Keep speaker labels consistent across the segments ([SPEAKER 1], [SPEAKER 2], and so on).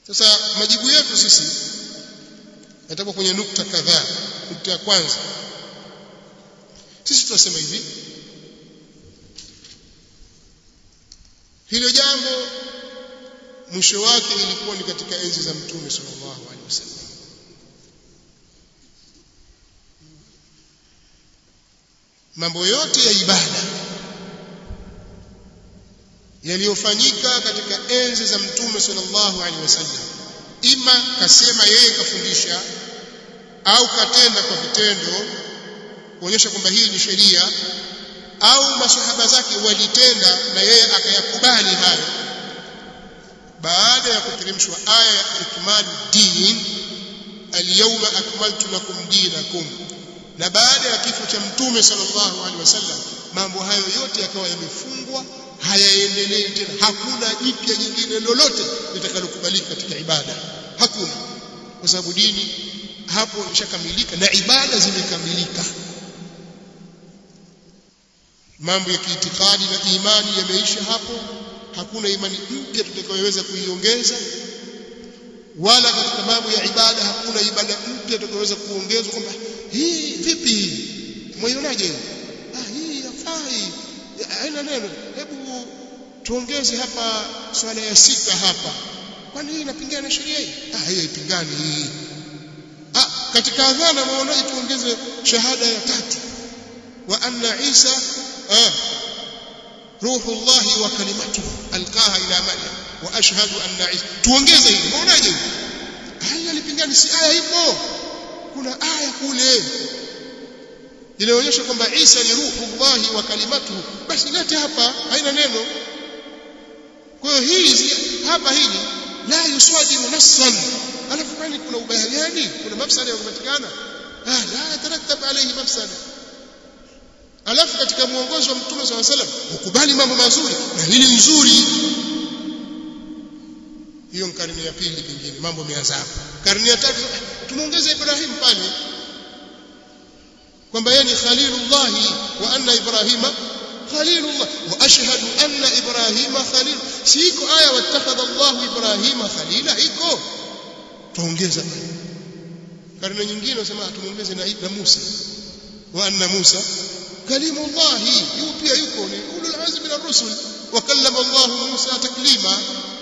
[SPEAKER 1] sasa majibu yetu sisi yatakuwa kwenye nukta kadhaa nukta ya kwanza sisi tunasema hivi hilo jambo mwisho wake ilikuwa ni katika enzi za mtume sallallahu alaihi wasallam mambo yote ya ibada yaliyofanyika katika enzi za mtume sallallahu alaihi wasallam ima kasema yeye kafundisha au katenda kwa vitendo kuonyesha kwamba hii ni sheria au masahaba zake walitenda na yeye akayakubali hayo baada ya kuteremshwa aya ya ikmalu din alyawma akmaltu lakum dinakum na baada ya kifo cha mtume sallallahu alaihi wasallam mambo hayo yote yakawa yamefungwa hayaendelei tena hakuna jipya jingine lolote litakalokubalika katika ibada hakuna kwa sababu dini hapo imeshakamilika na ibada zimekamilika mambo ya kiitikadi na imani yameisha hapo hakuna imani mpya tutakayoweza kuiongeza wala katika mambo ya ibada hakuna ibada mpya tutakayoweza kuongezwa kwamba hii vipi mwaionaje ah hii yafai haina neno hebu tuongeze hapa swala ya sita hapa kwani hii inapingana na sheria hii ah hii haipingani hii ah katika adhana maonaje tuongeze shahada ya tatu wa anna isa ah روح الله وكلمته القاها الى مريم واشهد ان عيسى tuongeze hili unaonaje haya lipingani si aya ipo kuna aya kule inaonyesha kwamba Isa ni ruhullah wa kalimatuhu basi lete hapa haina neno kwa hiyo hizi hapa hili la yusadimu nassan alafu kwani kuna ubaya gani kuna mafsada yanayopatikana ah la yatarattab alayhi mafsada alafu katika muongozo wa mtume swalla salam ukubali mambo mazuri na hili nzuri hiyo karne ya pili pengine mambo yameanza hapo karne ya tatu tumeongeza Ibrahim pale kwamba yeye ni khalilullah wa anna ibrahima khalilullah wa ashhadu anna ibrahima khalil siko aya wattakhadha Allah ibrahima khalila iko tuongeza karne nyingine wasema tumuongeze na, na Musa wa anna Musa كلم الله يوبيا يكون أولو العزم من الرسل وكلم الله موسى تكليما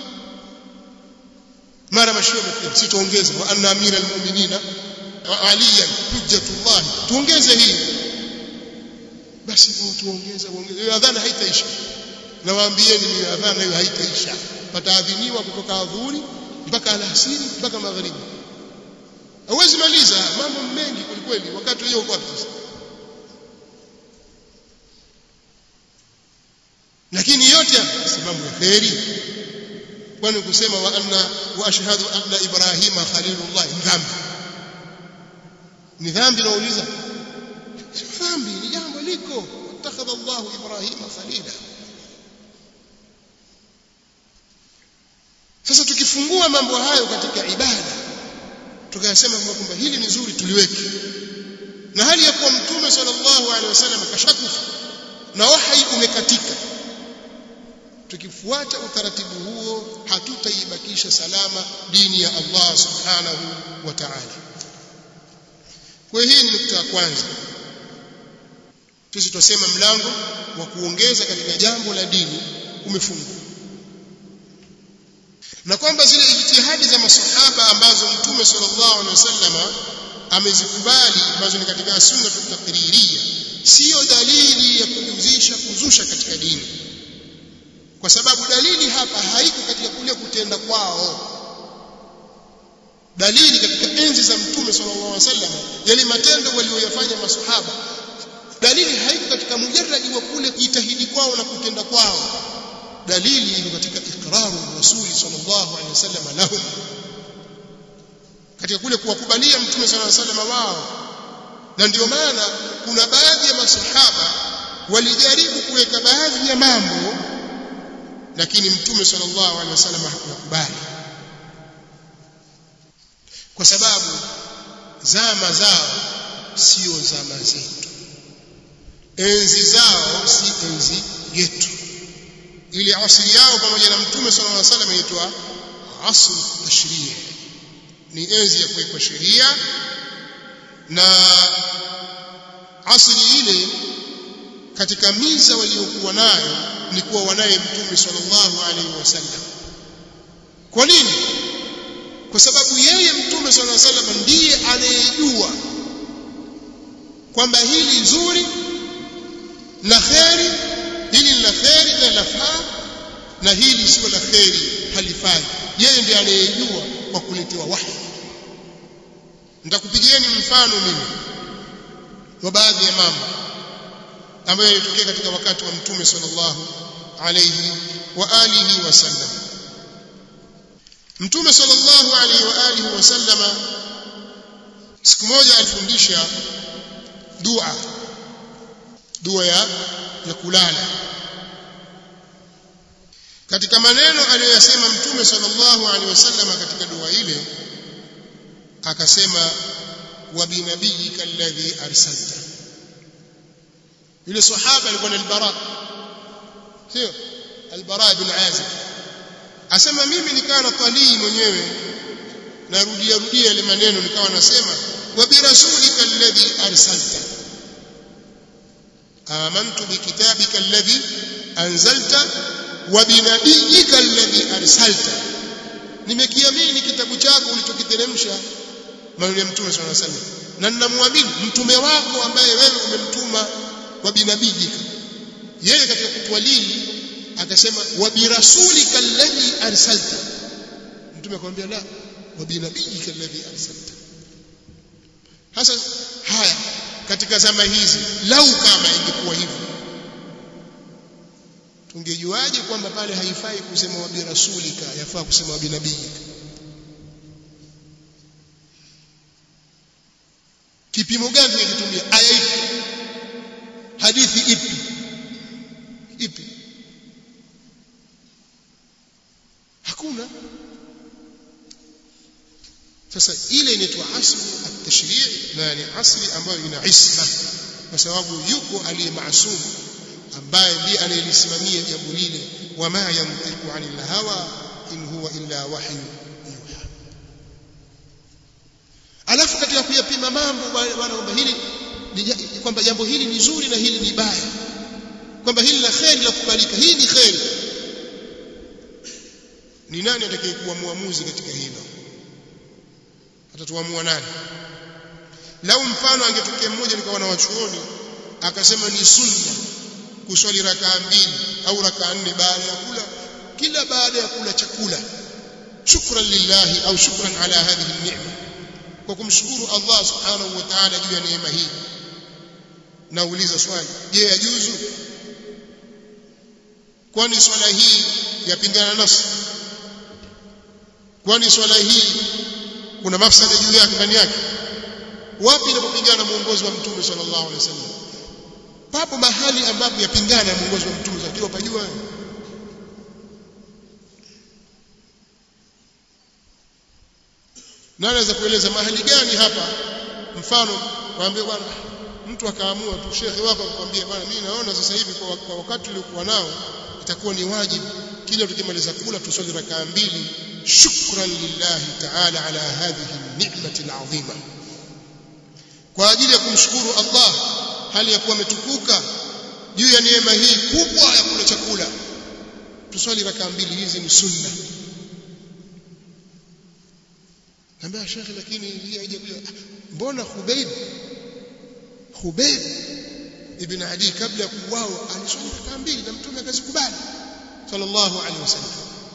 [SPEAKER 1] mara mashia pia sitaongeza wa anna amira almu'minina aliyan hujjatullah tuongeze hii basi tuongeza tuongeze adhana haitaisha nawaambieni ni adhana hiyo haitaisha pataadhiniwa kutoka adhuhuri mpaka alasiri mpaka magharibi hauwezi maliza mambo mengi kwelikweli wakati hiyo uko wapi sasa lakini yote si mambo ya kheri kwani kusema wa anna wa ashhadu anna ibrahima khalilullah ni dhambi ni dhambi nauliza sio dhambi ni jambo liko اتخذ الله ابراهيم خليلا sasa tukifungua mambo hayo katika ibada tukayasema kwamba hili ni zuri tuliweke na hali ya kuwa mtume sallallahu alaihi wasallam kashakufa na wahyi umekatika tukifuata utaratibu huo hatutaibakisha salama dini ya Allah subhanahu wa ta'ala kwa hii ni nukta ya kwanza sisi tunasema mlango wa kuongeza katika jambo la dini umefungwa na kwamba zile ijtihadi za masahaba ambazo mtume sallallahu alaihi wasallam amezikubali ambazo ni katika sunna taqririya sio dalili ya kujuzisha kuzusha katika dini kwa sababu dalili hapa haiko katika kule kutenda kwao dalili katika enzi za mtume sallallahu alaihi wasallam yale matendo walioyafanya masahaba dalili haiko katika mujarradi wa kule kujitahidi kwao na kutenda kwao dalili iko katika iqraru rasuli sallallahu alaihi wasallam lahum katika kule kuwakubalia mtume sallallahu alaihi wasallam wao na ndio maana kuna baadhi ya masahaba walijaribu kuweka baadhi ya mambo lakini mtume sallallahu alaihi wasallam hakukubali kwa sababu zama zao sio zama zetu enzi zao si enzi yetu ili asili yao pamoja na mtume sallallahu alaihi wasallam inaitwa asr tashrii ni enzi ya kuwekwa sheria na asri ile katika miza waliokuwa nayo ni kuwa wanaye mtume sallallahu alaihi wasallam kwa nini kwa sababu yeye mtume sallallahu alaihi wasallam ndiye anayejua kwamba hili zuri la kheri hili la kheri na lafaa na hili sio la kheri halifai yeye ndiye anayejua kwa kuletewa wahi nitakupigieni mfano mimi wa baadhi ya mambo ambayo yalitokea katika wakati wa mtume sallallahu alayhi wa alihi wasallam mtume sallallahu alayhi wa alihi wasallama siku moja alifundisha dua dua ya ya kulala katika maneno aliyoyasema mtume sallallahu alaihi wasallam katika dua ile akasema wa binabiyika alladhi arsalta yule sahaba alikuwa ni albara sio albara ibn azib asema mimi nikawa na talii mwenyewe narudia rudia ile maneno nikawa nasema wa birasulika alladhi arsalta amantu bikitabika alladhi anzalta wa binabiyika alladhi arsalta nimekiamini kitabu chako ulichokiteremsha maneno ya mtume sallallahu alaihi wasallam na ninamwamini mtume wako ambaye wewe umemtuma wa binabiyika yeye katika kutwalii akasema wa birasulika alladhi arsalta mtume akamwambia la wa binabiyika alladhi arsalta hasa haya katika zama hizi lau kama ingekuwa hivyo tungejuaje kwamba pale haifai kusema wa birasulika yafaa kusema wa binabiyika kipimo gani tungekitumia aya ipi hadithi ipi ipi hakuna sasa ile inaitwa asli at-tashri' na ni asli ambayo ina isma kwa sababu yuko aliye maasum ambaye ndiye anayelisimamia jambo lile wama yantiqu anil hawa in huwa illa wahyu yuha alafu katika kuyapima mambo bwana kwamba hili kwamba jambo hili ni zuri na hili ni baya kwamba hili la kheri la kubalika hii ni kheri ni nani atakayekuwa muamuzi katika hilo atatuamua nani lau mfano angetokea mmoja nikawa na wachuoni akasema ni sunna kuswali rakaa mbili au rakaa nne baada ya kula kila baada ya kula chakula shukran lillahi au shukran ala hadhihi ni'ma kwa kumshukuru Allah subhanahu wa ta'ala juu ya neema hii nauliza swali je yajuzu kwani swala hii yapingana nafsi kwani swala hii kuna mafsada juu yake ndani yake wapi inapopingana muongozo wa mtume sallallahu alaihi wasallam papo mahali ambapo yapingana na muongozo wa mtume ndio pajua na anaweza kueleza mahali gani hapa mfano waambie bwana mtu akaamua tu shekhe wako akwambia bwana mimi naona sasa hivi kwa, kwa wakati uliokuwa nao itakuwa ni wajibu kila tukimaliza kula tuswali rakaa mbili shukran lillahi ta'ala ala hadhihi ni'mati al'azima kwa ajili ya kumshukuru Allah hali ya kuwa ametukuka juu ya neema hii kubwa ya kula chakula tuswali rakaa mbili hizi ni sunna Naambia shekhe lakini hii haijakuja mbona Khubayb Khubayb ibn Adi kabla ya kuuawa aliswali rakaa mbili na mtume akazikubali sallallahu alaihi wasallam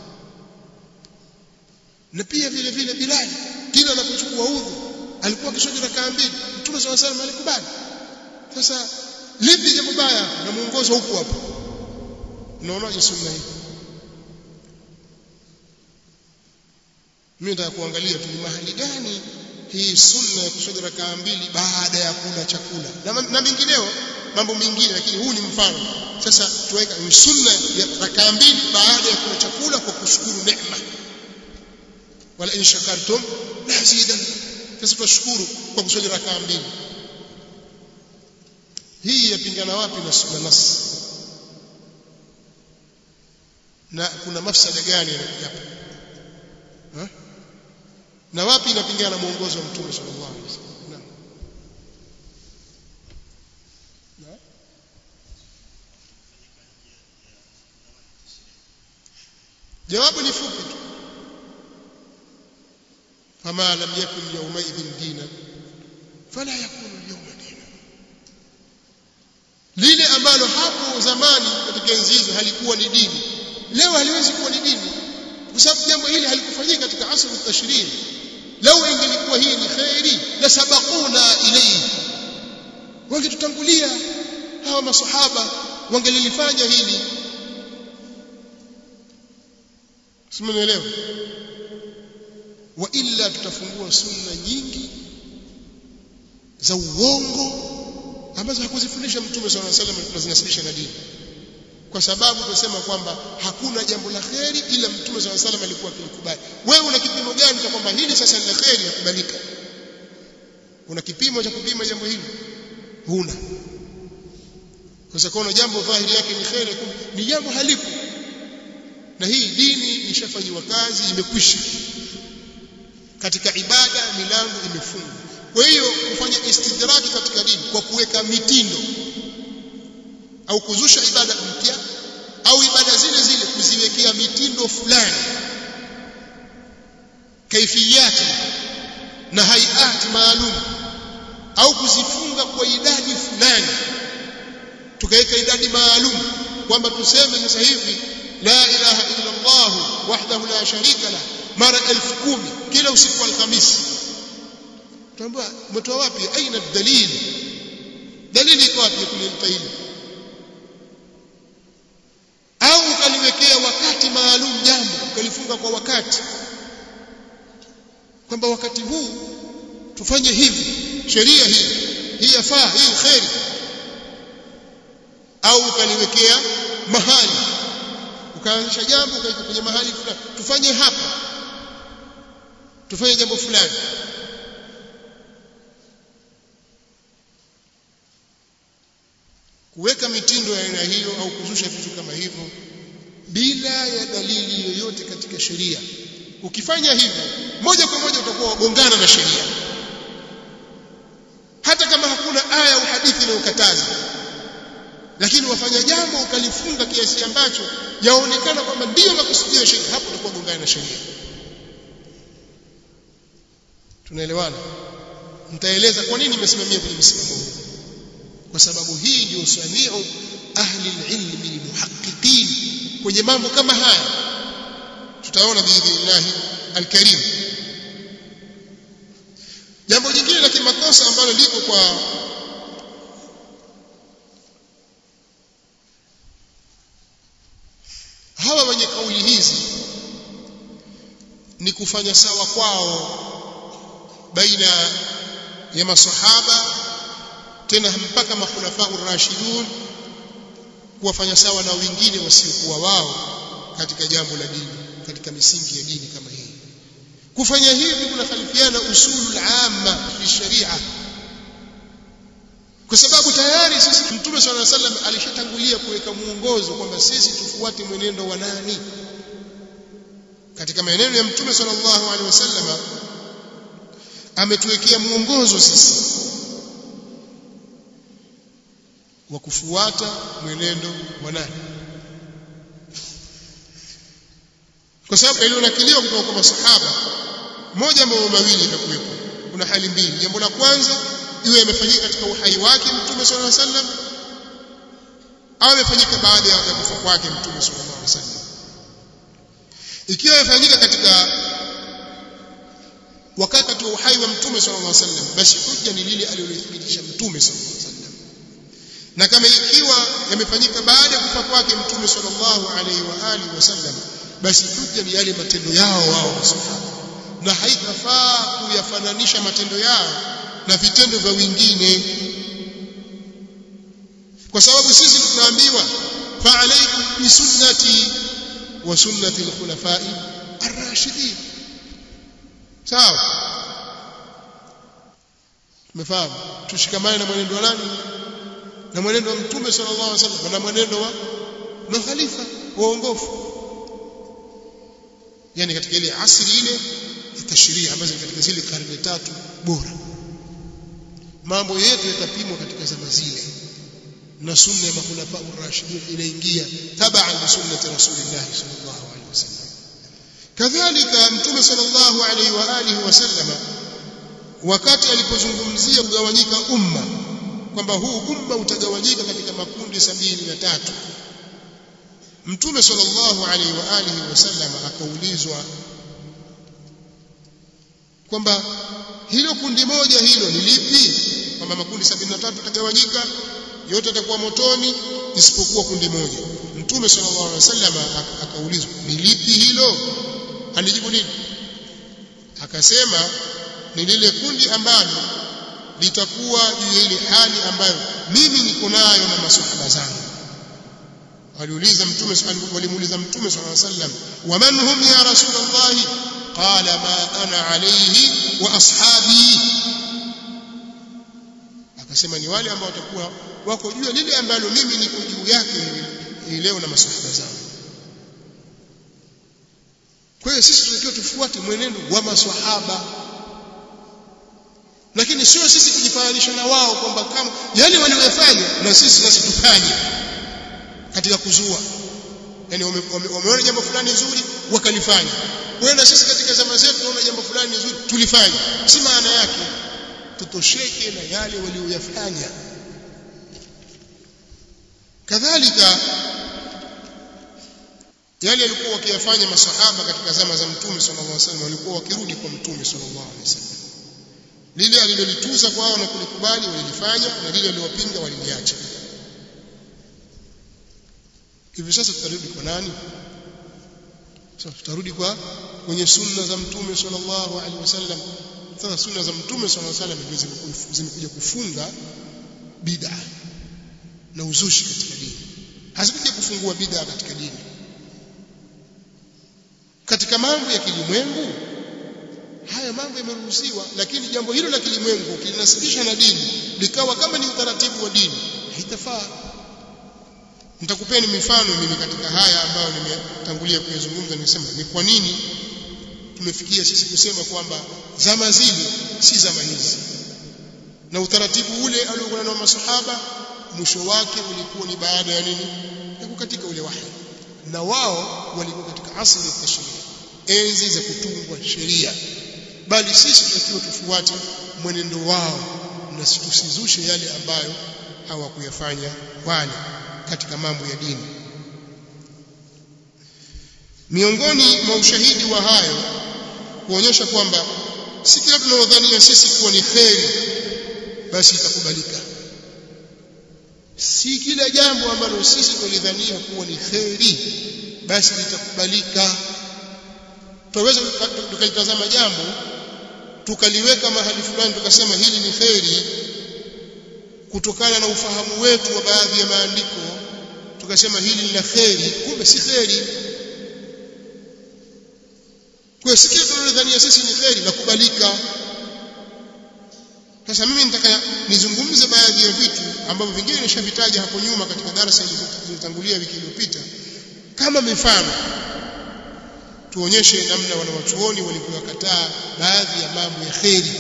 [SPEAKER 1] na pia vile vile Bilal kila anapochukua udhu alikuwa akiswali rakaa mbili mtume sallallahu alaihi wasallam alikubali sasa lipi jambo baya na muongozo huko hapo unaonaje sunna hii mimi nataka kuangalia tu ni mahali gani hii sunna ya kuswali rakaa mbili baada ya kula chakula na, na mengineo mambo mengine lakini huu ni mfano sasa tuweka ni sunna ya rakaa mbili baada ya kula chakula kwa kushukuru neema wala in shakartum la zidanna sasa tunashukuru kwa kuswali rakaa mbili hii yapingana wapi na sunna nas na kuna mafsada gani hapa na wapi inapingana na mwongozo wa mtume sallallahu alaihi wasallam naam Na? jawabu ni fupi tu fama lam yakun yawmaidhin dina fala yakunu yawma dina lile ambalo hapo zamani katika enzi hizo halikuwa ni dini leo haliwezi kuwa ni dini kwa sababu jambo hili halikufanyika katika asr at-tashrii lau ingelikuwa hii ni khairi la sabaquna ilayhi wangetutangulia hawa masahaba wangelilifanya hili simenielewa wa illa tutafungua sunna nyingi za uongo ambazo hakuzifundisha mtume sallallahu alaihi wasallam tunazinasibisha na dini kwa sababu tunasema kwamba hakuna jambo la kheri ila mtume sallallahu alaihi wasallam alikuwa akilikubali wewe una kipimo gani cha kwamba hili sasa ni la kheri yakubalika una kipimo cha kupima jambo hili huna kwa sababu jambo dhahiri yake ni kheri ni jambo halipo na hii dini ishafanywa kazi imekwisha katika ibada milango imefungwa kwa hiyo kufanya istidraki katika dini kwa kuweka mitindo au kuzusha ibada mpya au ibada zile zile kuziwekea mitindo fulani kaifiyati na hayati maalum au kuzifunga kwa idadi fulani tukaweka idadi maalum kwamba tuseme sasa hivi la ilaha illa Allah wahdahu la sharika la mara elfu kumi kila usiku wa alhamisi tuambia umetoa wapi aina dalili dalili iko wapi kulimpa hili au ukaliwekea wakati maalum jambo ukalifunga kwa wakati kwamba wakati huu tufanye hivi sheria hii hii yafaa hii kheri au ukaliwekea mahali ukaanzisha jambo ukaweka kwenye mahali fulani tufanye hapa tufanye jambo fulani kuweka mitindo ya aina hiyo au kuzusha vitu kama hivyo bila ya dalili yoyote katika sheria ukifanya hivyo moja kwa moja utakuwa wagongana na sheria hata kama hakuna aya au hadithi inayokataza lakini wafanya jambo ukalifunga kiasi ambacho yaonekana kwamba ndiyo makusudio ya sheria hapo utakuwa gongana na sheria tunaelewana nitaeleza kwa nini nimesimamia kwenye msimamo huu kwa sababu hii ndio samiu ahli ilmi muhaqqiqin kwenye mambo kama haya tutaona biidhnillah alkarim jambo jingine la kimakosa ambalo liko kwa hawa wenye kauli hizi ni kufanya sawa kwao baina ya masahaba tena mpaka makhulafa urashidun kuwafanya sawa na wengine wasiokuwa wao katika jambo la dini katika misingi ya dini kama hii kufanya hivi kuna khalifiana usulul amma fi sharia kwa sababu tayari sisi mtume swalla sallam alishatangulia kuweka muongozo kwamba sisi tufuate mwenendo wa nani katika maneno ya mtume sallallahu alaihi wasallam ametuwekea muongozo sisi wa kufuata mwenendo wa nani kwa sababu ilionakiliwa kutoka kwa masahaba moja mambo mawili itakuwepo kuna hali mbili jambo la kwanza iwe imefanyika katika uhai wake mtume sallallahu alaihi wasallam au imefanyika baada ya kufa kwake mtume sallallahu alaihi wasallam ikiwa imefanyika katika wakati wa uhai wa mtume sallallahu alaihi wasallam basi hujja ni lile alilothibitisha mtume sallallahu alaihi wasallam na kama ikiwa yamefanyika baada ya kufa kwake mtume sallallahu alaihi wa alihi wasallam basi hujja ni yale matendo yao wao masahaba na haitafaa kuyafananisha matendo yao na vitendo vya wengine kwa sababu sisi tunaambiwa fa alaykum bi sunnati wa sunnati al-khulafai ar-rashidin sawa tumefahamu tushikamane na mwenendo wa nani na mwenendo wa mtume sallallahu alaihi wasallam na mwenendo wa na khalifa waongofu yani katika ile asri ile tashria ambazo ni katika zile karne tatu bora mambo yetu yatapimwa katika zama zile na sunna ya makhulafa ar-rashidin inaingia tabaan li sunnati rasulillah sallallahu alaihi wasallam kadhalika mtume sallallahu alaihi wa alihi wasallam wakati alipozungumzia kugawanyika umma kwamba huu umma utagawanyika katika makundi sabini na tatu mtume sallallahu alaihi wa alihi wasallam akaulizwa kwamba hilo kundi moja hilo ni lipi kwamba makundi 73 yatagawanyika yote yatakuwa motoni isipokuwa kundi moja mtume sallallahu alaihi wasallam akaulizwa ni lipi hilo alijibu nini akasema ni lile kundi ambalo litakuwa juu ya ile hali ambayo mimi niko nayo na maswahaba zangu waliuliza mtume walimuuliza mtume sallallahu alaihi wasallam waman hum ya rasulullah qala ma ana alayhi wa ashabi akasema ni wale ambao watakuwa wako juu ya lile ambalo mimi niko juu yake leo na maswahaba zangu kwa hiyo sisi tunatakiwa tufuate mwenendo wa maswahaba lakini sio sisi kujifananisha na wao kwamba kama yale waliyofanya na sisi nasi tufanye katika kuzua yani wameona jambo fulani zuri wakalifanya wewe na sisi katika zama zetu tunaona jambo fulani zuri tulifanya si maana yake tutosheke na yale walioyafanya kadhalika yale walikuwa wakiyafanya masahaba katika zama za mtume sallallahu alaihi wasallam walikuwa wakirudi kwa mtume sallallahu alaihi wasallam lile alilolituza kwao na kulikubali walilifanya na lile alilowapinga waliliacha hivi sasa tutarudi kwa nani sasa tutarudi kwa kwenye sunna za mtume sallallahu alaihi wasallam sasa sunna za mtume sallallahu alaihi wasallam zimekuja kufunga bid'a na uzushi katika dini hazikuja kufungua bid'a katika dini katika mambo ya kilimwengu haya mambo yameruhusiwa lakini jambo hilo la kilimwengu kilinasibisha na dini likawa kama ni utaratibu wa dini haitafaa nitakupeni mifano mimi katika haya ambayo nimetangulia kuyazungumza nimesema ni kwa nini tumefikia sisi kusema kwamba zama zile si zama hizi na utaratibu ule aliokuwa nao masahaba mwisho wake ulikuwa ni baada ya nini ya kukatika ule wahi na wao walikuwa katika asili ya tashrii enzi za kutungwa sheria bali sisi tunatakiwa tufuate mwenendo wao na tusizushe yale ambayo hawakuyafanya wale katika mambo ya dini miongoni mwa ushahidi wa hayo kuonyesha kwamba si kila tunaodhania sisi kuwa ni kheri basi itakubalika si kila jambo ambalo sisi tulidhania kuwa ni kheri basi litakubalika tunaweza tukalitazama jambo tukaliweka mahali fulani tukasema hili ni kheri kutokana na ufahamu wetu wa baadhi ya maandiko tukasema hili ni la kheri kumbe si kheri kwa si kile tunalodhania sisi ni kheri la kubalika sasa mimi nitaka nizungumze baadhi ya vitu ambavyo vingine nishavitaja hapo nyuma katika darasa zilizotangulia wiki iliyopita kama mifano tuonyeshe namna wanawachuoni walivyokataa baadhi ya mambo ya kheri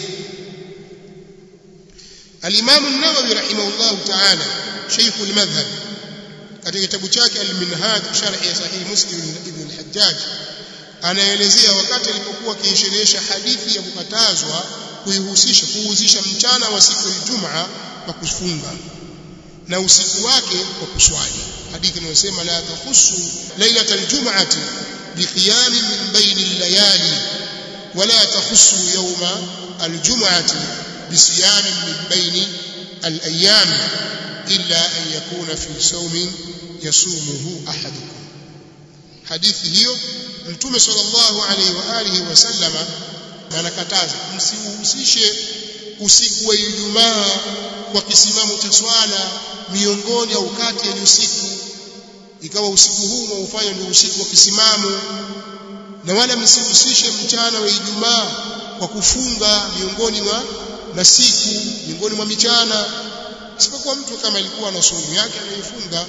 [SPEAKER 1] الإمام النووي رحمه الله تعالى شيخ المذهب katika kitabu chake al-Minhaj sharh ya sahih Muslim ibn al-Hajjaj anaelezea wakati alipokuwa akiisherehesha hadithi ya kukatazwa kuihusisha kuhusisha mchana wa siku ya Ijumaa kwa kufunga na usiku wake kwa kuswali hadithi inayosema la takhussu lailatal jum'ati biqiyam min bayni al-layali wala takhussu yawma al-jum'ati بصيام من بين الأيام إلا أن يكون في صوم يصومه أحدكم حديث hiyo mtume sallallahu alaihi wa alihi wasallama anakataza msihusishe usiku wa Ijumaa kwa kisimamo cha swala miongoni au kati ya usiku ikawa usiku huu mwaufanya ndio usiku wa kisimamo na wala msihusishe mchana wa Ijumaa kwa kufunga miongoni mwa masiku miongoni mwa michana isipokuwa mtu kama ilikuwa na saumu yake anaifunga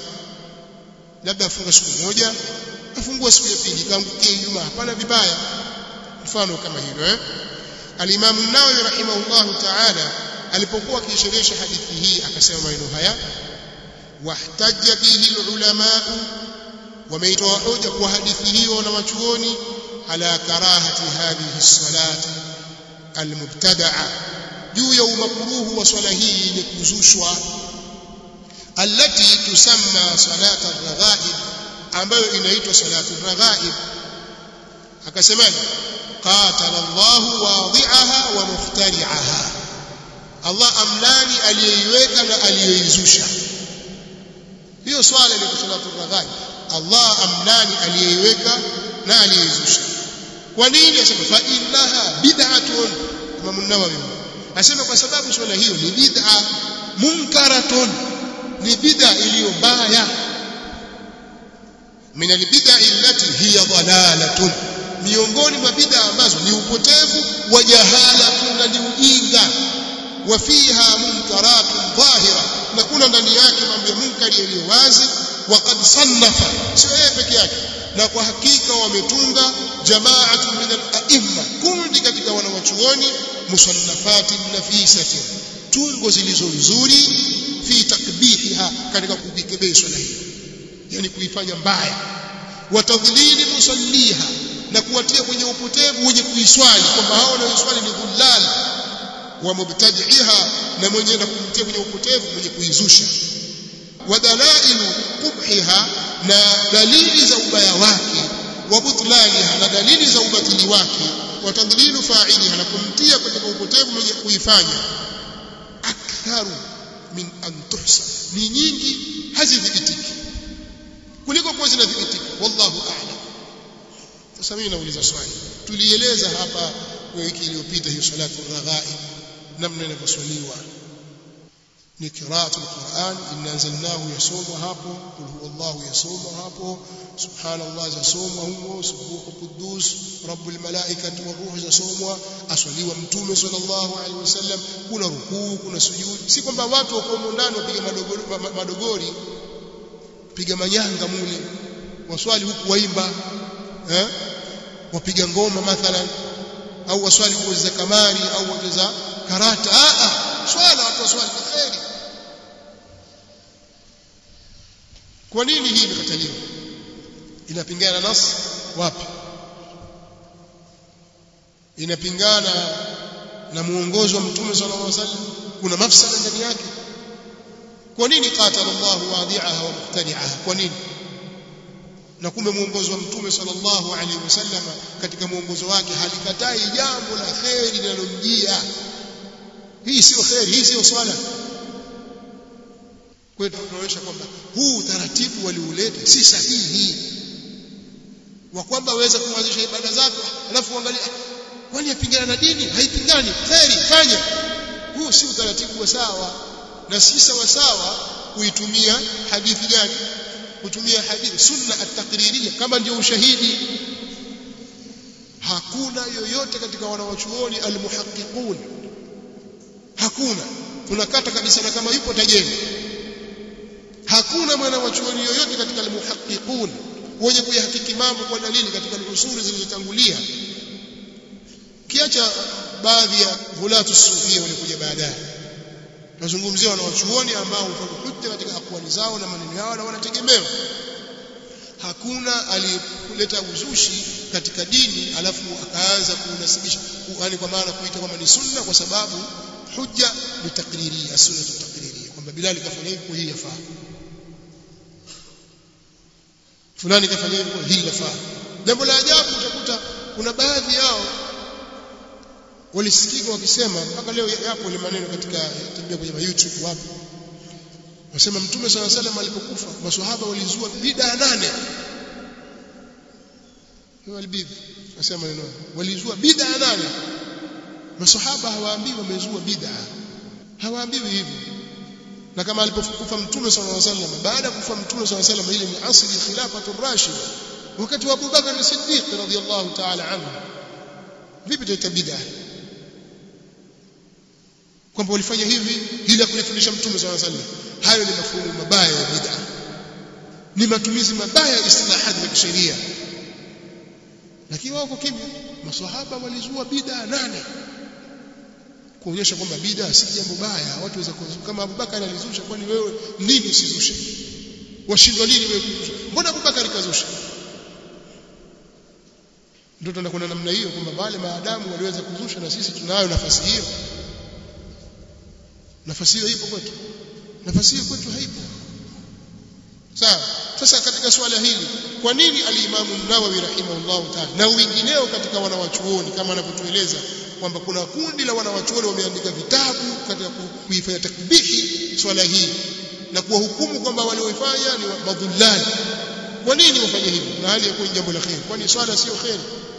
[SPEAKER 1] labda afunga siku moja afungua siku ya pili kaangukia Ijumaa hapana vibaya mfano kama hilo eh al-Imam an-Nawawi rahimahullahu ta'ala alipokuwa akisherehesha hadithi hii akasema maneno haya wahtajja bihi al-ulama wameitoa hoja kwa hadithi hiyo na wachuoni ala karahati hadhihi as-salati al-mubtada'a juu ya umakruhu wa swala hii yenye kuzushwa allati tusamma salata ar-raghaib ambayo inaitwa salatu ar-raghaib akasemaje qatala Allahu wadhi'aha wa muftari'aha Allah amlani aliyeiweka na aliyoizusha hiyo swala ile salatu ar-raghaib Allah amlani aliyeiweka na aliyoizusha kwa nini asema fa innaha bid'atun Imam an-Nawawi asema kwa sababu swala hiyo ni bid'a munkaratun ni bid'a iliyo mbaya min albid'a allati hiya dhalalatun miongoni mwa bid'a ambazo ni upotevu wa jahala na ni ujinga wa fiha munkaratun dhahira na kuna ndani yake mambo ya munkari yaliyo wazi waqad sannafa sio yeye peke yake na kwa hakika wametunga jamaatu min al-a'imma kundi katika wanawachuoni musannafatin nafisatin tungo zilizo nzuri fi takbihiha katika kukikebea swala hiyo yani kuifanya mbaya watadhlili musalliha na kuwatia kwenye upotevu wenye kuiswali kwamba hao wanaoiswali ni dhullal wa mubtadi'iha na mwenye na kumtia kwenye upotevu mwenye kuizusha wadalailu qubhiha na dalili za ubaya wake wa butlaniha na dalili za ubatili wake watadhlilu fa'iliha na kumtia katika upotevu mwenye kuifanya aktharu min an tuhsa ni nyingi hazidhibitiki kuliko kuwa zinadhibitika wallahu a'lam sasa mimi nauliza swali tulieleza hapa wiki iliyopita hiyo salatu raghaib namna inavyoswaliwa ni qiraatu alquran inna anzalnahu yasomwa hapo qul huwallahu yasomwa hapo subhanallah yasomwa humo subuhu quddus rabbul malaikati waruh yasomwa aswaliwa mtume sallallahu alaihi wasallam kuna rukuu kuna sujudi si kwamba watu wako ndani wapiga madogori, madogori piga manyanga mule waswali huku waimba eh wapiga ngoma mathalan au waswali kucheza kamari au wacheza karata a a swala watu waswali kheri kwa nini hii imekataliwa inapingana nas wapi inapingana na muongozo wa mtume sallallahu alaihi wasallam kuna mafsada ndani yake kwa nini qatala Allah wadi'aha wa muhtadi'aha kwa nini na kumbe muongozo wa mtume sallallahu alaihi wasallam katika muongozo wake halikatai jambo la kheri linalomjia hii sio kheri hii sio swala kwa hiyo tunaonyesha kwamba huu utaratibu waliuleta si sahihi wa kwamba waweza kuanzisha ibada zako alafu uangalia kwani yapingana na dini haipingani kheri fanya huu si utaratibu wa sawa na si sawa sawa kuitumia hadithi gani kutumia hadithi sunna at-taqririyya kama ndio ushahidi hakuna yoyote katika wanawachuoni al-muhaqqiqun hakuna tunakata kabisa na kama yupo tajeni hakuna mwana wa chuoni yoyote katika al-muhaqqiqun wenye kuyahakiki mambo kwa dalili katika usuli zilizotangulia kiacha baadhi ya hulatu sufia walikuja baadaye nazungumzia wanawachuoni ambao hufanya hujja katika akwali zao na maneno yao na wanategemewa hakuna aliyeleta uzushi katika dini alafu akaanza kunasibisha yani kwa maana kuita kwamba ni sunna kwa sababu hujja ni takriria sunna takriria kwamba Bilal kafanya hivi kwa hii yafaa fulani kafanya hivi kwa hii yafaa jambo la ajabu utakuta kuna baadhi yao walisikika wakisema mpaka leo yapo ile maneno katika tabia kwenye YouTube wapo wasema mtume sala salam alipokufa maswahaba walizua bid'a nane hiyo albidhi wasema maneno walizua bid'a nane maswahaba hawaambiwi wamezua bid'a hawaambiwi hivyo na kama alipokufa mtume sallallahu alaihi wasallam baada ya kufa mtume sallallahu alaihi wasallam ile ni asli khilafatu rashid wakati wa Abu Bakar as-Siddiq radhiyallahu ta'ala anhu vipi tuita bid'a kwamba walifanya hivi ili kulifundisha mtume swalla sallam hayo ni mafumu mabaya ya bid'a ni matumizi mabaya ya istilahati za kisheria lakini wao kimya maswahaba walizua bid'a nane kuonyesha kwamba bid'a si jambo baya watu waweza kama Abubakar alizusha kwani wewe nini usizushe washindwa nini wewe kuzusha mbona Abubakar kazusha ndio tunakwenda namna hiyo kwamba wale maadamu waliweza kuzusha na sisi tunayo nafasi hiyo nafasi hiyo ipo kwetu nafasi hiyo kwetu haipo sawa sasa katika swala hili kwa nini alimamu Nawawi rahimahullahu ta'ala na wengineo katika wanawachuoni kama anavyotueleza kwamba kuna kundi la wanawachuoni wameandika vitabu katika kuifanya takbihi swala hii na kuwahukumu kwamba walioifanya ni madhullali kwa nini wafanye hivyo na hali ya kuwa jambo la kheri kwani swala sio kheri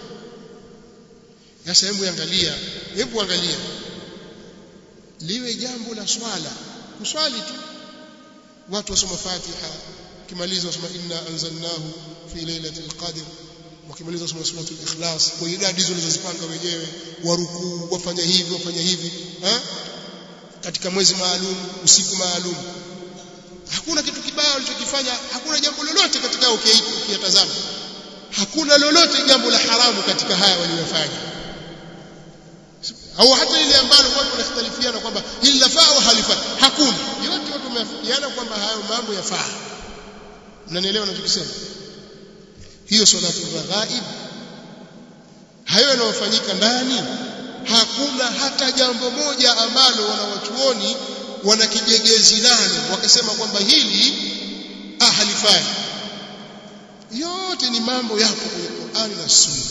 [SPEAKER 1] sasa hebu angalia hebu angalia liwe jambo la swala kuswali tu watu wasoma Fatiha kimaliza wasoma inna anzalnahu fi lailatul qadr wakimaliza wasoma suratul ikhlas kwa idadi hizo ulizozipanga wenyewe warukuu wafanya hivi wafanya hivi ha? katika mwezi maalum usiku maalum hakuna kitu kibaya walichokifanya hakuna jambo lolote katika ukiyatazama hakuna lolote jambo la haramu katika haya waliyofanya au hata ile ambalo watu wanakhtalifiana kwamba hili lafaa au halifai hakuna yote watu wameafikiana kwamba hayo mambo yafaa mnanielewa ninachokisema hiyo salatu raghaib hayo yanayofanyika ndani hakuna hata jambo moja ambalo wanawachuoni wanakijegezi nalo wakasema kwamba hili ah halifai yote ni mambo yapo kwenye Qur'ani na Sunna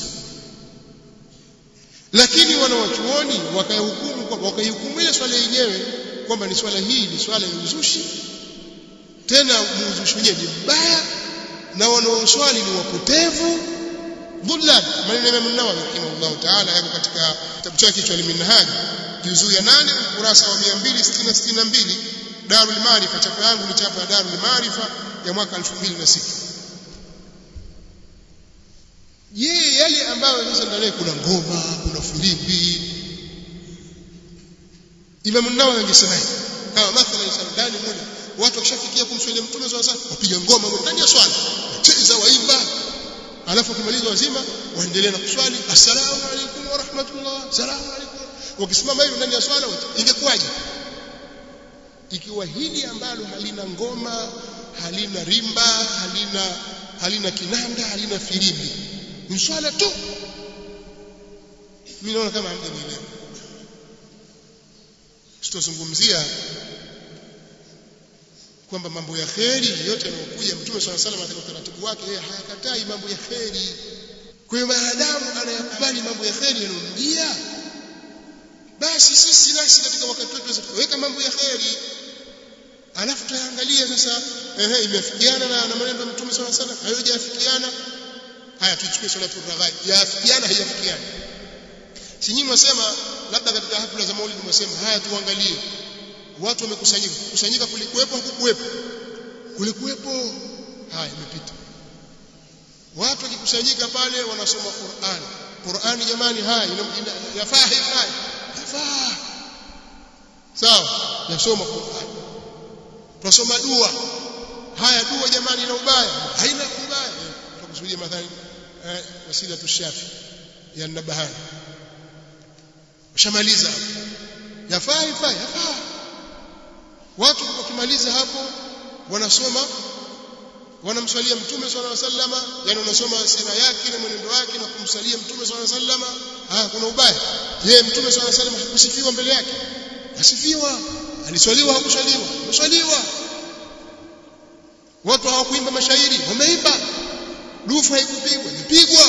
[SPEAKER 1] lakini wanawachuoni wakahukumu kwamba wakaihukumu ile swala yenyewe kwamba ni swala hii ni swala ya uzushi tena muuzushi wenyewe ni mbaya na wanaoswali ni wapotevu dhullal maneno ya Imam Nawawi rahimahullah ta'ala yako katika kitabu chake cha Al-Minhaj juzuu ya 8 ukurasa wa 262 Darul Maarifa chapa yangu ni chapa ya Darul Maarifa ya mwaka 2006 je yale ambayo sasa ndani kuna ngoma kuna filimbi Imam Nawawi angesema kama mathalan ndani moja watu wakishafikia kumswalia mtume swalla sallam wapiga ngoma ndani ya swala wacheza waimba alafu kimaliza wazima waendelee na kuswali assalamu alaykum wa rahmatullah assalamu alaykum wakisimama hivi ndani ya swala ingekuwaje ikiwa hili ambalo halina ngoma halina rimba halina halina kinanda halina filimbi ni swala tu mimi naona kama hamjanielewa sitozungumzia kwamba mambo ya kheri yote yanayokuja mtume swalla salam katika utaratibu wake yeye hayakatai mambo ya kheri kwa hiyo maadamu anayakubali mambo ya kheri yanayomjia basi sisi nasi katika wakati wetu weka mambo ya kheri alafu tutaangalia sasa ehe imefikiana na, na maneno ya mtume swalla salam hayajafikiana haya tuchukue salatu raghaib yafikiana haijafikiana si nyinyi mwasema labda katika hafla za maulidi mwasema haya tuangalie watu wamekusanyika kusanyika kulikuwepo hakukuwepo kulikuwepo haya imepita watu wakikusanyika pale wanasoma Qur'an Qur'an jamani haya yafaa haifai yafaa sawa yasoma Qur'an tunasoma dua haya dua jamani ina ubaya haina ubaya tukusudia mathalan eh, wasila tushafi ya nabahani ushamaliza yafaa yafaa yafaa watu wakimaliza hapo wanasoma wanamswalia mtume swalla sallama yani wanasoma sira yake na mwenendo wake na kumsalia mtume swalla sallama ah kuna ubaya je mtume swalla sallama hakusifiwa mbele yake asifiwa aliswaliwa hakuswaliwa kuswaliwa watu hawakuimba mashairi wameimba dufu haikupigwa ilipigwa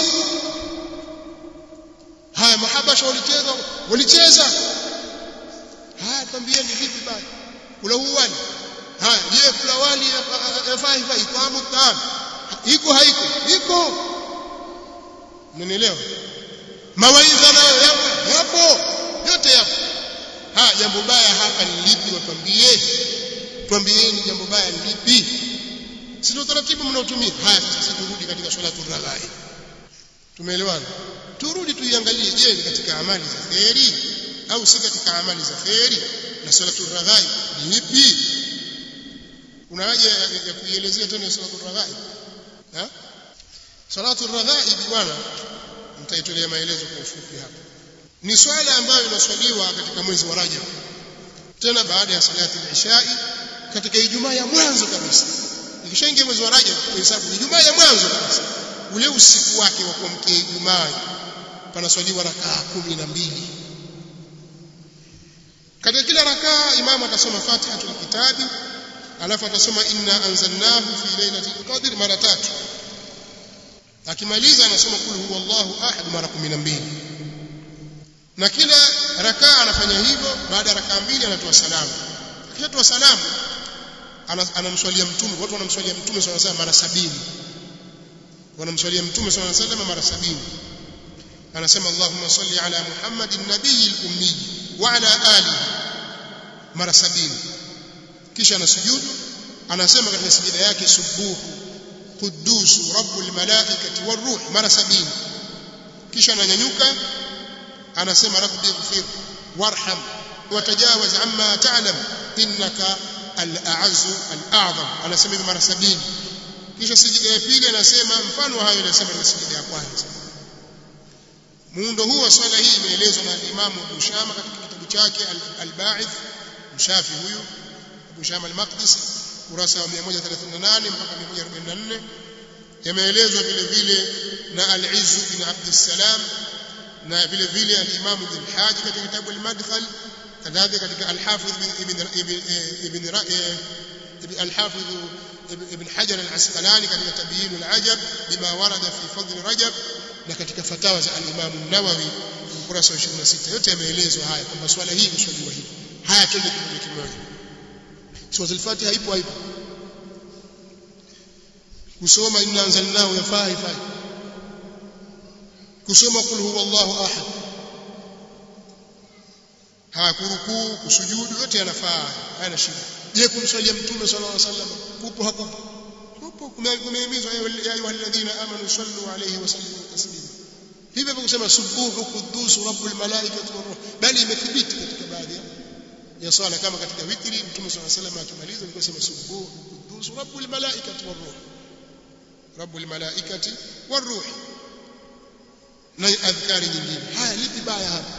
[SPEAKER 1] haya mahabasha walicheza walicheza haya twambieni vipi basi kula uwali haya je kula wali yafaa hivyo itamu taam iko haiko iko mnanielewa mawaidha nayo yapo yapo yote yapo haya jambo baya hapa ni lipi watwambie twambieni jambo baya ni lipi si ndio taratibu mnaotumia haya sasa turudi katika swala turaghaib tumeelewana turudi tuiangalie je ni katika amali za kheri au si katika amali za kheri na salatu raghaib ni ipi kuna haja ya, ya kuielezea tena salatu raghaib ha salatu raghaib bwana nitaitolea maelezo kwa ufupi hapa ni swala ambayo inaswaliwa katika mwezi wa Rajab tena baada ya salati al-ishai katika Ijumaa ya mwanzo kabisa ikishaingia mwezi wa Rajab hesabu Ijumaa ya mwanzo kabisa ule usiku wake wa kuamkia Ijumaa panaswaliwa rakaa kumi na mbili katika kila rakaa imamu atasoma Fatihatul Kitabi alafu atasoma inna anzalnahu fi lailatul qadr mara tatu akimaliza anasoma kul huwallahu ahad mara 12 na kila rakaa anafanya hivyo baada ya rakaa mbili anatoa salamu akishatoa salamu anamswalia mtume watu wanamswalia mtume swalla sallam mara sabini wanamswalia mtume swalla sallam mara sabini anasema Allahumma salli ala Muhammadin nabiyil ummi wa ala alihi mara sabini kisha anasujudu anasema katika sijida yake subuhu quddus rabbul malaikati waruh mara sabini kisha ananyanyuka anasema rabbi ighfir warham watajawaz amma ta'lam innaka al-a'azzu al-a'zam anasema hivi mara sabini kisha sijida ya pili anasema mfano hayo anasema katika sijida ya kwanza muundo huu wa swala hii imeelezwa na Imam Abu Shama katika kitabu chake Al-Ba'ith mshafi huyu Abu Shama al-Maqdisi kurasa wa 138 mpaka 144 yameelezwa vile vile na Al-Izz bin Abd salam na vile vile al-Imam Ibn Hajj katika kitabu al-Madkhal kadhalika katika al-Hafidh ibn ibn ibn al-Hafidh ibn Hajar al-Asqalani katika Tabyin al-Ajab bima warada fi fadl Rajab na katika fatawa za al-Imam an-Nawawi ukurasa wa 26 yote yameelezwa haya kwamba swala hii imeswaliwa hivi haya twende kimoja kimoja sura al-Fatiha ipo haipo kusoma inna anzalnahu yafaa ifai kusoma kul huwallahu ahad haya kurukuu kusujudu yote yanafaa hayana shida je kumswalia mtume sallallahu alaihi wasallam kupo hakupo kupo kumehimizwa ya ayuha alladhina amanu sallu alayhi wa sallimu taslima hivyo kusema subuhu quddus rabbul malaikati waruh bali imethibiti katika baadhi ya swala kama katika witri mtume sallallahu alaihi wasallam akimaliza alikuwa sema subuhu quddus rabbul malaikati waruh rabbul malaikati waruh na adhkari nyingine haya lipi baya hapa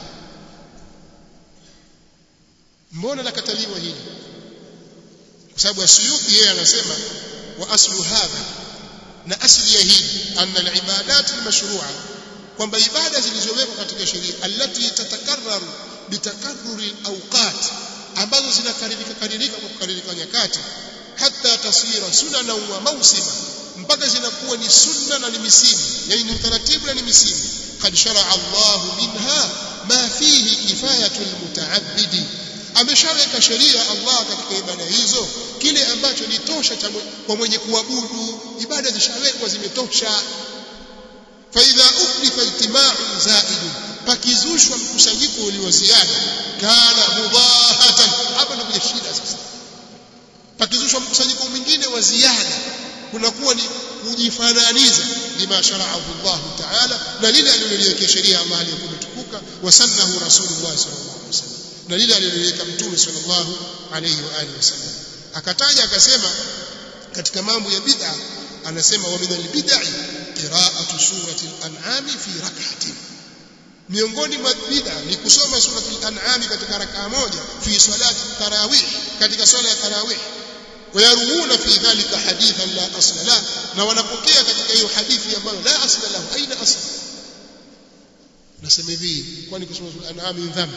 [SPEAKER 1] mbona nakataliwa hili kwa sababu asiyuti yeye anasema wa aslu hadha na asli ya hili anna al-ibadat al-mashru'a kwamba ibada zilizowekwa katika sheria allati tatakarraru bitakarruri al-awqat ambazo zinakaririka karirika kwa kukaririka nyakati hata tasira sunana wa mausima mpaka zinakuwa ni sunna na ni misimu yani ni utaratibu na ni misimu قد شرع الله منها ما فيه كفاية المتعبد ameshaweka sheria Allah katika ibada hizo kile ambacho ni tosha kwa mwenye kuabudu ibada zishawekwa zimetosha fa idha uhditha ijtima'un zaid pakizushwa mkusanyiko ulio ziada kana mudahatan hapa ndio shida sasa pakizushwa mkusanyiko mwingine wa ziada kunakuwa ni kujifananiza lima shara'ahu Allah ta'ala na lile aliloliwekea sheria Allah aliyokuwa tukuka wasannahu rasulullah sallallahu alaihi wasallam na lile aliloliweka mtume sallallahu alaihi wa alihi wasallam akataja akasema katika mambo ya bid'a anasema wa minal bid'i qira'atu surati al-an'am fi rak'atin miongoni mwa bid'a ni kusoma surati al-an'am katika rakaa moja fi salati tarawih katika swala ya tarawih ويروون في ذلك حديثا لا اصل له na wanapokea katika hiyo hadithi ambayo la asla lahu aina asl nasema hivi kwani kusoma an'am dhambi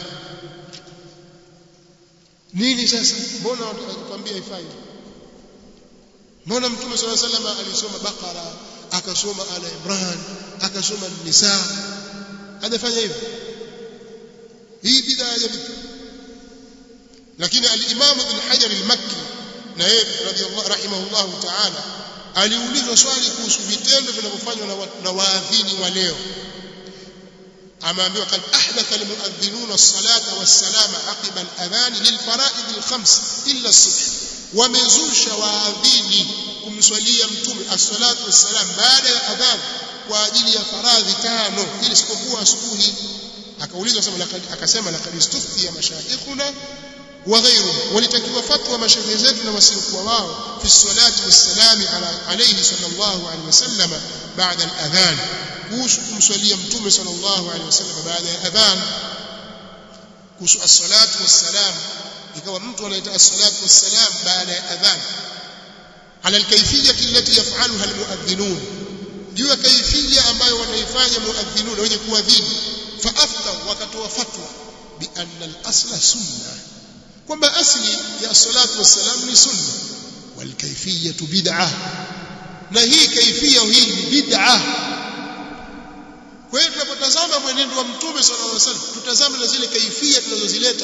[SPEAKER 1] nini sasa mbona watukwambia ifai mbona mtume sallallahu alaihi wasallam alisoma bakara akasoma ala imran akasoma nisa hajafanya hivyo hii bid'a ya bid'a lakini al-imam ibn hajar al-makki na yeye radhiallahu rahimahullahu ta'ala aliulizwa swali kuhusu vitendo vinavyofanywa na waadhini wa leo ameambiwa kad ahdatha almuadhdhinuna as-salata was-salama aqiba al-adhan lil-fara'id al-khams illa as-subh wamezusha waadhini kumswalia mtume as-salatu was-salam baada ya adhan kwa ajili ya faradhi tano ili sipokuwa asubuhi akaulizwa sema akasema laqad istuftiya mashayikhuna وغيره ولتكوا فتوى مشايخ zetu na wasiokuwa wao fi salati wassalamu ala alayhi sallallahu alayhi wasallam baada al-adhan kuhusu kumswalia mtume sallallahu alaihi wasallam baada ya adhan kuhusu as-salatu was-salam ikawa mtu anaita as-salatu was-salam baada ya adhan ala al-kayfiyya allati yaf'aluha al-mu'adhdhinun juu ya kaifia ambayo wanaifanya muadhinuna wenye kuadhini fa afta wakatoa fatwa bi anna al-asla sunna kwamba asli ya salatu wassalam ni sunna wal kayfiyatu bid'ah na hii kaifia hii ni bid'ah kwa hiyo tunapotazama mwenendo wa mtume sallallahu alaihi wasallam tutazame na zile kaifia tunazozileta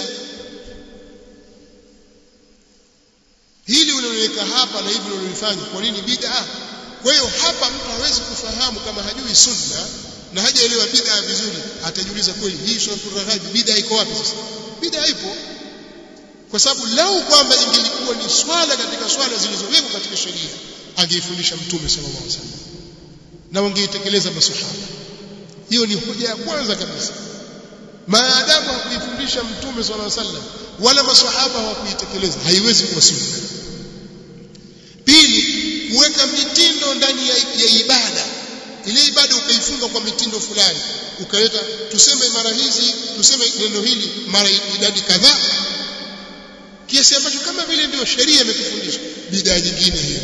[SPEAKER 1] hili unaloweka hapa na hivi unalofanya kwa nini bid'ah kwa hiyo hapa mtu hawezi kufahamu kama hajui sunna na hajaelewa bid'a vizuri atajiuliza kweli hii suratul raghaib bid'a iko wapi sasa bid'a ipo kwa sababu lau kwamba ingelikuwa ni swala katika swala zilizowekwa katika sheria angeifundisha mtume sallallahu alaihi wasallam na wangeitekeleza maswahaba hiyo ni hoja ya kwanza kabisa maadamu hakuifundisha mtume sallallahu alaihi wasallam wala maswahaba hawakuitekeleza haiwezi kuwa sunna pili kuweka mitindo ndani ya, ya ibada ile ibada ukaifunga kwa mitindo fulani ukaleta tuseme mara hizi tuseme neno hili mara idadi kadhaa kiasi ambacho kama vile ndio sheria imekufundisha bidaa nyingine hiyo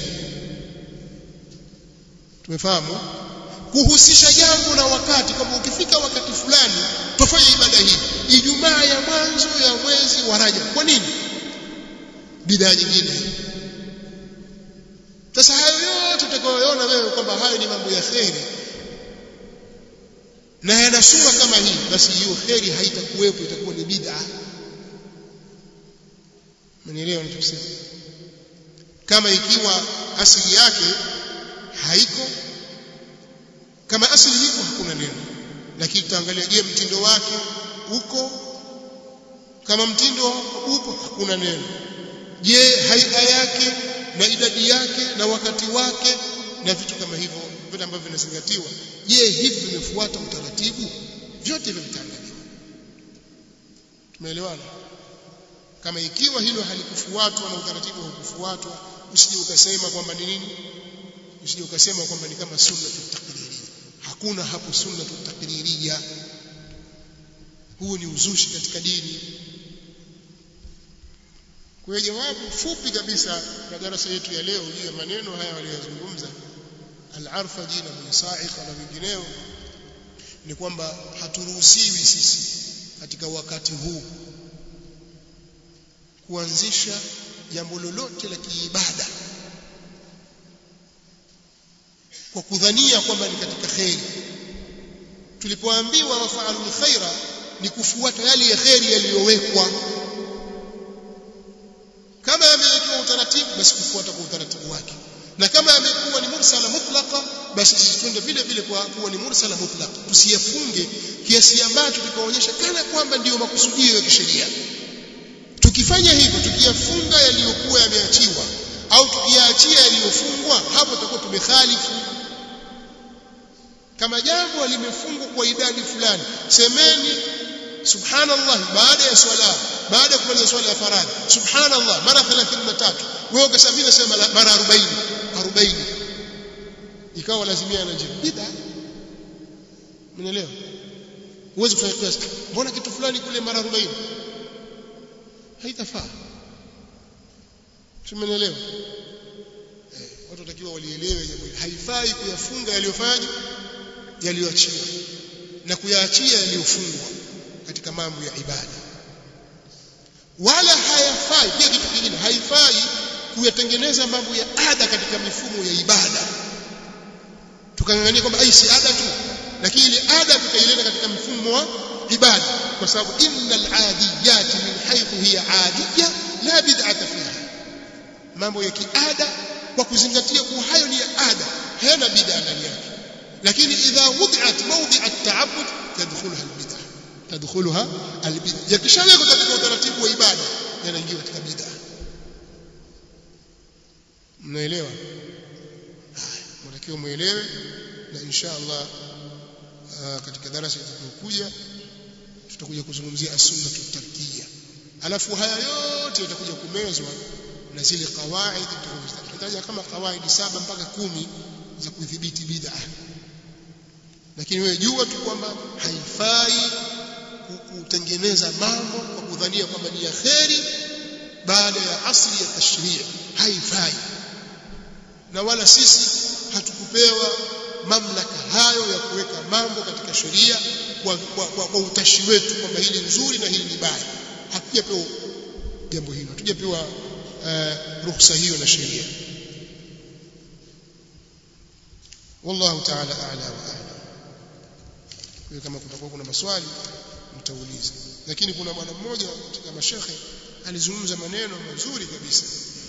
[SPEAKER 1] tumefahamu kuhusisha jambo na wakati kama ukifika wakati fulani tufanye ibada hii ijumaa ya mwanzo ya mwezi wa Rajab kwa nini bidaa nyingine hiyo sasa hayo yote utakayoona wewe kwamba hayo ni mambo ya kheri na yana sura kama hii basi hiyo kheri haitakuwepo itakuwa ni bid'a mnielewa ninachosema kama ikiwa asili yake haiko kama asili iko hakuna neno lakini tutaangalia je mtindo wake uko kama mtindo upo hakuna neno je haia yake na idadi yake na wakati wake na vitu kama hivyo vile ambavyo vinazingatiwa je hivi vimefuata utaratibu vyote hivyo vitaangaliwa tumeelewana kama ikiwa hilo halikufuatwa na utaratibu haukufuatwa usije ukasema kwamba ni nini usije ukasema kwamba ni kama sunna tutakririya hakuna hapo sunna tutakririya huu ni uzushi katika dini kwa jawabu fupi kabisa na darasa yetu ya leo juu ya maneno haya waliyozungumza al-arfaji na musaika na vingineo ni kwamba haturuhusiwi sisi katika wakati huu kuanzisha jambo lolote la kiibada kwa kudhania kwamba ni katika kheri tulipoambiwa wafaalul khaira ni kufuata yale ya kheri yaliyowekwa kama yamewekewa utaratibu basi kufuata kwa utaratibu wake na kama yamekuwa ni mursala mutlaqa basi sisi twende vile vile kwa kuwa ni mursala mutlaqa tusiyafunge kiasi ambacho tukaonyesha kana kwamba ndiyo makusudio ya kisheria tukifanya hivyo tukiyafunga yaliyokuwa yameachiwa au tukiyaachia yaliyofungwa hapo tutakuwa tumekhalifu kama jambo limefungwa kwa idadi fulani semeni subhanallah baada ya swala baada ya kumaliza swala ya faradhi subhanallah mara 33 wewe ukasabini sema mara 40 40 ikawa lazimia na jibu bid'a mnaelewa huwezi kufanya kiasi mbona kitu fulani kule mara 40 haitafaa tumeelewa eh, watu watakiwa walielewe jambo hili haifai kuyafunga yaliyofanya yaliyoachiwa na kuyaachia yaliyofungwa katika mambo ya ibada wala hayafai pia kitu kingine haifai kuyatengeneza mambo ya ada katika mifumo ya ibada tukangangania kwamba ai si ada tu lakini ile ada tukaileta katika mfumo wa ibada kwa sababu innal adiyati min haythu hiya adiya la bid'ata fiha mambo ya kiada kwa kuzingatia kuwa hayo ni ya ada hayana bid'a ndani yake lakini idha wudi'at mawdi'a at-ta'abbud tadkhuluha al-bid'a tadkhuluha al-bid'a yakishawekwa katika utaratibu wa ibada yanaingia katika bid'a mnaelewa haya mtakiwa muelewe na insha Allah katika darasa itakayokuja tutakuja kuzungumzia as-sunnah tarkiyya alafu haya yote yatakuja kumezwa na zile kawaidi tutataja kama kawaidi saba mpaka kumi za kudhibiti bid'a lakini wewe jua tu kwamba haifai kutengeneza mambo kwa kudhania kwamba ni ya kheri baada ya asli ya tashria haifai na wala sisi hatukupewa mamlaka hayo ya kuweka mambo katika sheria kwa, kwa, kwa, kwa utashi wetu kwamba hili nzuri na hili ni baya hatujapewa jambo hilo hatujapewa uh, ruhusa hiyo na sheria wallahu ta'ala a'la wa a'lam kwa kama kutakuwa kuna maswali mtauliza lakini kuna bwana mmoja katika mashekhe alizungumza maneno mazuri kabisa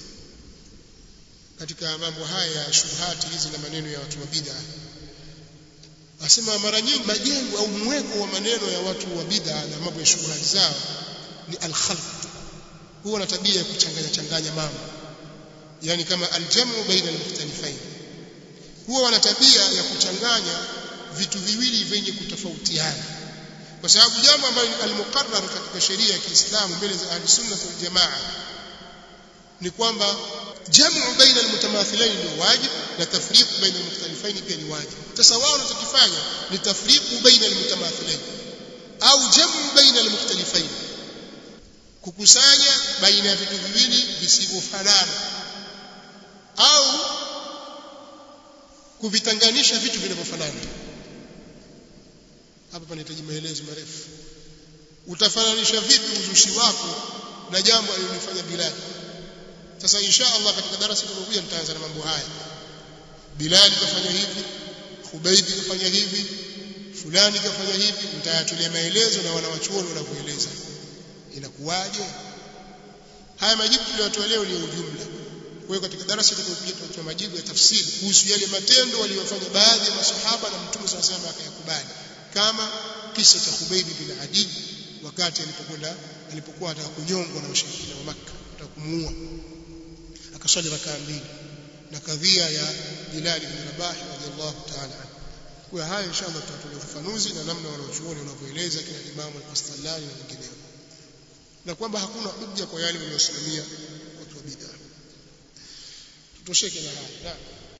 [SPEAKER 1] katika mambo haya ya shubhati hizi na maneno ya watu wa bid'a asema mara nyingi majengo au mweko wa maneno ya watu wa bid'a na mambo ya shubhati zao ni al-khalq huwa na tabia ya kuchanganya changanya mambo yani kama aljamu baina al-mukhtalifain huwa wana tabia ya kuchanganya vitu viwili vyenye kutofautiana kwa sababu jambo ambalo ni al-muqarrar katika sheria ya Kiislamu mbele za ahli-sunnah wal jamaa ni kwamba jamu baina almutamathilain ni wajib na tafriqu baina almukhtalifain pia ni wajib sasa wao wanachokifanya ni tafriqu baina almutamathilain au jamu baina almukhtalifain kukusanya baina ya vitu viwili visivyofanana au kuvitanganisha vitu vinavyofanana hapa panahitaji maelezo marefu utafananisha vipi uzushi wako na jambo alilofanya Bilal sasa insha Allah katika darasa linalokuja nitaanza na mambo haya Bilal kafanya hivi Khubayb kafanya hivi fulani kafanya hivi nitayatulia maelezo na wanawachuoni wanavyoeleza inakuwaje haya majibu tuliyotoa leo ni ujumla kwa hiyo katika darasa litakayokuja tutatoa majibu ya tafsiri kuhusu yale matendo waliyofanya baadhi ya masahaba na mtume swalla sallam akayakubali kama kisa cha Khubayb bin Adi wakati alipokwenda alipokuwa ataka kunyongwa na washirikina wa Makka ataka kumuua akaswali rakaa mbili na kadhia ya Bilal bin Rabah radhiallahu ta'ala kwa haya inshallah tutatoa ufafanuzi na namna wanaochuoni wanavyoeleza kina Imam al-Qastallani na wengineo na kwamba hakuna hujja kwa yale waliosimamia watu wa bid'a tutosheke na haya